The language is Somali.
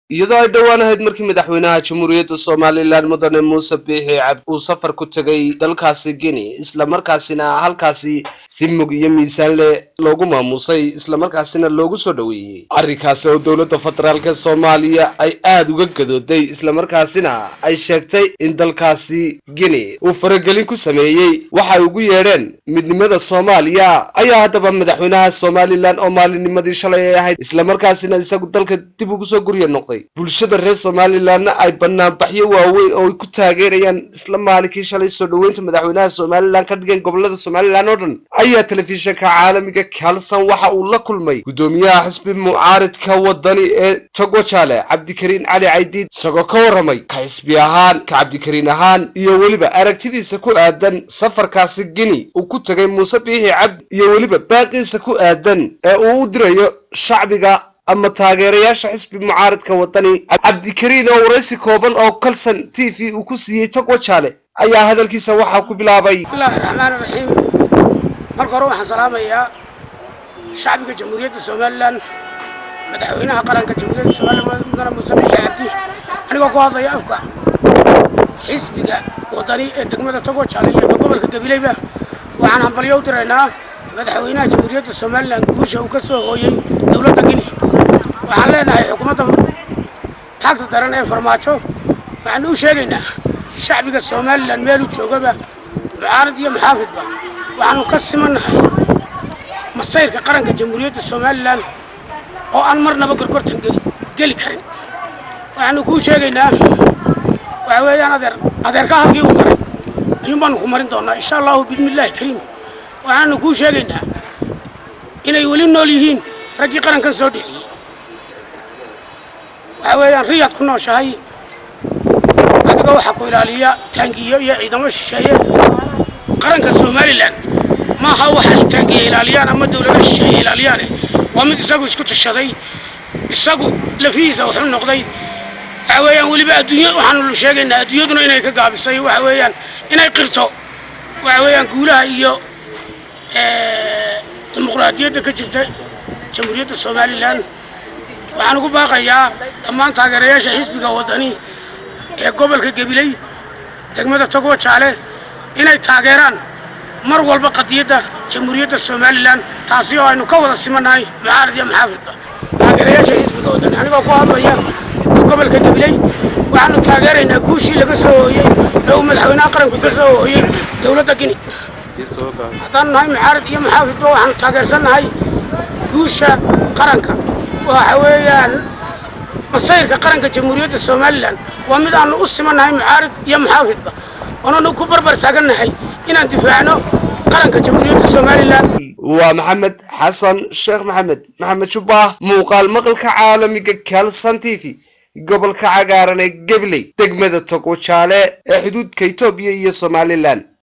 iyadoo ay dhowaan ahayd markii madaxweynaha jamhuuriyadda somalilan mudane muuse biixi cabdi uu safar ku tegay dalkaasi guinea islamarkaasina halkaasi si mug iyo miisaan leh loogu maamuusay islamarkaasina loogu soo dhoweeyey arrinkaasi oo dowladda federaalk soomaaliya ay aada uga gadooday islamarkaasina ay sheegtay in dalkaasi guinea uu faragelin ku sameeyey waxay ugu yeedheen midnimada soomaaliya ayaa haddaba madaxweynaha somalilan oo maalinnimadii shalay ay ahayd islamarkaasina isagu dalka dib ugu soo gurya noqday bulshada reer somalilanna ay banaanbaxyo waaweyn oo ay ku taageerayaan isla maalinkii shalay soo dhoweynta madaxweynaha somalilan ka dhigeen gobolada somalilan oo dhan ayaa telefishinka caalamiga kalson waxa uu la kulmay guddoomiyaha xisbi mucaaridka wadani ee togwajale cabdikariin cali caydiid isagoo ka warramay ka xisbi ahaan ka cabdikariin ahaan iyo weliba aragtidiisa ku aadan safarkaasi guinea uu ku tegay muuse biixi cabdi iyo weliba baaqiisa ku aadan ee uu u dirayo shacbiga ama taageerayaasha xisbi mucaaridka wadani cabdikariin oo waraysi kooban oo kalson t v uu ku siiyey togwajaale ayaa hadalkiisa waxaa ku bilaabay bismillahi raxmaan raxiim marka hore waxaan salaamayaa shacbiga jamhuuriyadda somalilan madaxweynaha qaranka jamhuuriyadda somalilan mudane muuse biixi cabdi anigoo ku hadlaya afka xisbiga wadani ee degmada togwajaale iyo ka gobolka gabileyba waxaan hambalyo u diraynaa madaxweynaha jamhuuriyadda somalilan guusha uu ka soo hooyey dowladda guinea waxaan leenahay xukuumadda taagta daran ee farmaajo waxaan u sheegaynaa shacbiga somalilan meeluu joogaba mucaarad iyo muxaafidba waxaanu ka simannahay masayrka qaranka jamhuuriyadda somalilan oo aan marnaba gorgortan geli karin waxaanu kuu sheegaynaa waxa weeyaan adeer adeerka halkii uu maray ayuun baanu ku marin doonaa insha allahu biidnillaahi kariim waxaanu kuu sheegaynaa inay weli nool yihiin raggii qarankan soo dhiciyey waxa weeyaan riyaad ku nooshahay adiga waxaa ku ilaaliya taangiyo iyo ciidamo shisheeye qaranka somalilan maaha waxa ay taangiya ilaaliyaan ama dawlado shisheeye ilaaliyaane waa mid isagu isku tashaday isagu lafihiisa wuxuu noqday waxa weeyaan weliba adduunya waxaanu sheegaynaa adduunyaduna inay ka gaabisay waxa weeyaan inay qirto waxa weeyaan guulaha iyo dimuqraadiyadda ka jirta jamhuuriyadda somalilan waxaan ugu baaqayaa dhammaan taageerayaasha xisbiga wadani ee gobolka gabiley degmada togwajaale inay taageeraan mar walba qadiyadda jamhuuriyadda somalilan taasi oo aynu ka wada simannahay mucaarad iyo maxaafidba taageerayaasha xisbiga wadani anigoo ku hadlaya gobolka gabiley waxaanu taageeraynaa guushii laga soo hooyey ee uu madaxweynaha qaranku ka soo hooyey dowladda guinea haddaan nahay mucaarad iyo maxaafidba waxaanu taageersannahay guusha qaranka waxa weeyaan masayrka qaranka jamhuuriyadda somalilan waa mid aanu u simannahay mucaarid iyo muxaafidba oonanu ku barbar taagannahay inaan difaacno qaranka jamhuuriyadda somalilan waa maxamed xasan sheekh maxamed maxamed jubbah muuqaal maqalka caalamiga kalson t v gobolka cagaaran ee gabley degmada togwajaale ee xuduudka etoobiya iyo somalilan